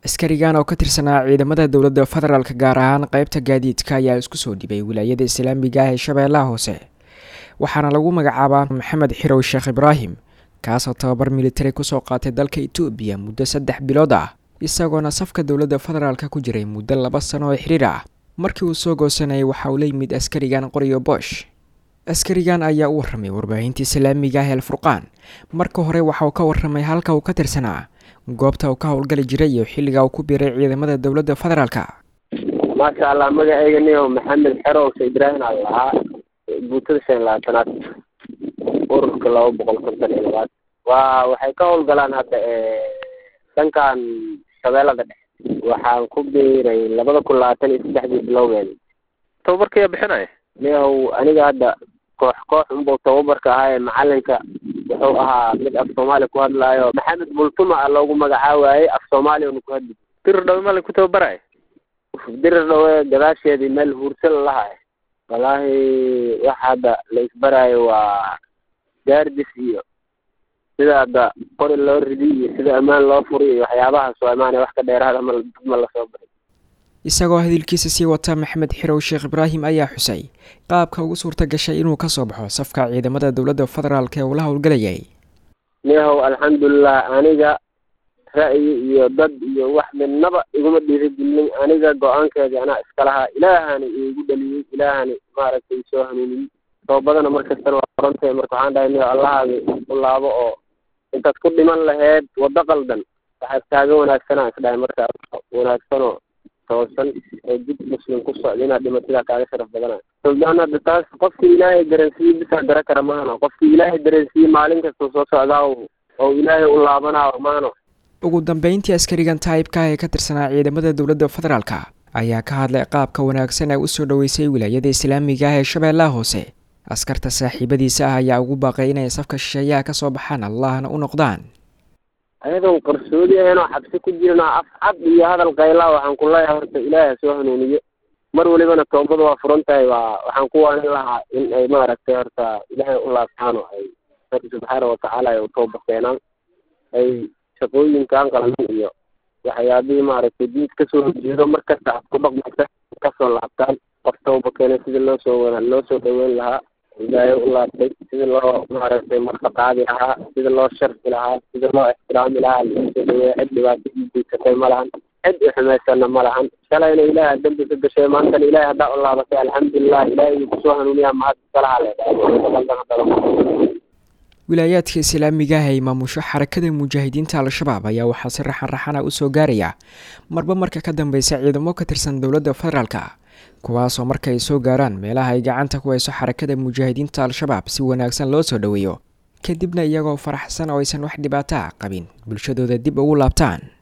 askarigan oo ka tirsanaa ciidamada dowladda federaalk gaar ahaan qeybta gaadiidka ayaa isku soo dhibay wilaayada islaamiga ah ee shabeellaha hoose waxaana lagu magacaabaa maxamed xirow sheekh ibraahim kaasoo tababar militari kusoo qaatay dalka etoobiya muddo saddex bilood ah isagoona safka dowladda federaalk ku jiray muddo laba sano oo xiriir ah markii uu soo goosanayay waxa uu la yimid askarigan qoriyo boosh askarigan ayaa u warramay warbaahinta islaamiga ah el furqaan marka hore waxa uu ka warramay halka uu ka tirsanaa goobta uu ka howlgali jiray iyo xilliga uu ku biiray ciidamada dowladda federaalka maasha allah magaceyga niyo maxamed xerow sheekh ibraahim aan lahaa buutada shan labaatanaad ururka laba boqol konton iyo labaad waa waxay ka howlgalaan hadda dhankan shabeellada dhexe waxaan ku biiray labada kun labaatan iyo saddexdii bilowgeeda tababarkaya bixinaya niyahow aniga hadda koox koox unbau tababarka ahaaye macalinka wuxuu ahaa mid af soomaali ku hadlaayo maxamed bultuma a loogu magacaawaayey af soomaaliya una ku hadli dirir dhawe malin ku tababaraya dirir dhawe gadaasheedii meel huursa lalahay wallaahi waxa hadda la isbaraayo waa gaardis iyo sida hadda qori loo ridi iyo sida ammaan loo furi iyo waxyaabahaas oo amaanay wax ka dheeraada ma dad ma lasoo baray isagoo hadalkiisa sii wata maxamed xirow sheekh ibraahim ayaa xusay qaabka ugu suurta gashay inuu kasoo baxo safka ciidamada dowladda federaalk ee uu la howlgalayay niyahow alxamdulilah aniga ra'yi iyo dad iyo wax midnaba iguma dhiirigelin aniga go-aankeedii anaa iska lahaa ilaahani iigu dhaliyey ilaahani maaragtay soo hanuuniyey toobadana markastana waa qorantay marka waxaan dhahay niyo allahaagi u laabo oo intaad ku dhiman laheyd waddo qaldan waxaad kaaga wanaagsanaa isdhahay markaa wanaagsanoo toosan oo jid muslim ku socda inaad dhimatidaa kaaga sharaf badana suldaan hadda taas qofkii ilaahay dareensiiye bisaa dara kara maano qofkii ilaahay dareensiiye maalin kasta soo socdaa oo ilaahay u laabanaayo maano ugu dambeyntii askarigan taayibka ah ee ka tirsanaa ciidamada dowladda federaalka ayaa ka hadlay qaabka wanaagsan ee usoo dhoweysay wilaayada islaamiga ah ee shabeellaha hoose askarta saaxiibadiisa ah ayaa ugu baaqay inay safka shisheeyaha ka soo baxaan allahna u noqdaan ayadoon qarsoodi ahaynoo xabsi ku jirna af cad iyo hadal kaylaa waxaan ku leeyahay horta ilaahi ha soo hanuuniyo mar walibana toobada waa furan tahay waa waxaan ku waanin lahaa in ay maaragtay horta ilaahay u laabtaan oo ay rabbi subxaana watacaala ay u tooba keenaan ay shaqooyinkan qalamin iyo waxyaabihii maaragtay diid kasoo horjeedo markasta aad ku dhaqmaysa kasoo laabtaan qof tooba keenay sidii loo soo wana loo soo dhaweyn lahaa ilaahay u laabtay sidii loo maaragtay marka qaadi lahaa sidii loo sharfi lahaa sidii loo ixtiraami lahaa loosoo dhaweeya cid dhibaato iigeysatay ma lahan cid u xumaysana ma lahan shalayna ilaaha dembi ka gashay maantana ilaahay haddaa u laabatay alxamdulilah ilaahay uu kusoo hanuuniyaa mahad iskalaha leedahay wilaayaadka islaamiga ah ee maamusho xarakada mujaahidiinta al-shabaab ayaa waxaa si raxan raxana usoo gaaraya marba marka ka dambeysa ciidamo ka tirsan dowladda federaalka kuwaasoo marka ay soo gaaraan meelaha ay gacanta ku hayso xarakada mujaahidiinta al-shabaab si wanaagsan loo soo dhoweeyo kadibna iyagoo faraxsan oo aysan wax dhibaato ah qabin bulshadooda dib ugu laabtaan